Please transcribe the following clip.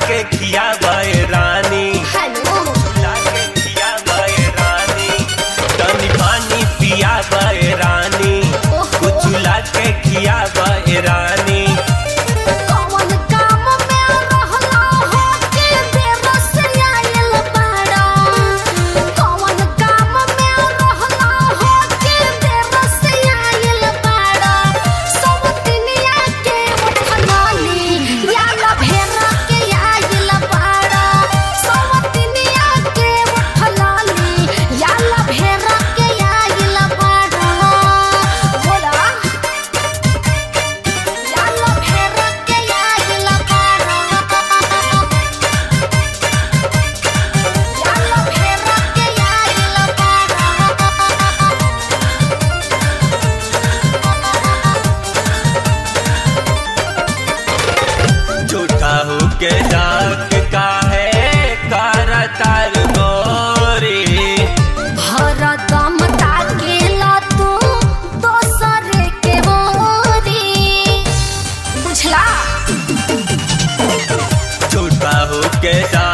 के खिया रानी हेलो झूला के खिया रानी तनी पानी पिया रानी कुछ के खिया रानी कौन काम में रहला हो के बेबस आइल बाड़ा कौन काम में रहला हो के बेबस आइल बाड़ा सब दुनिया के उठलाली याला भेरा के आइल बाड़ा सब दुनिया के उठलाली याला भेरा के आइल बाड़ा बोला याला भेरा के आइल बाड़ा याला भेरा के आइल बाड़ा झूठा हो के डाक का है करतार गोरी हरदम ताकेला तू दोसरे के मोरी बुझला झूठा हो के डाक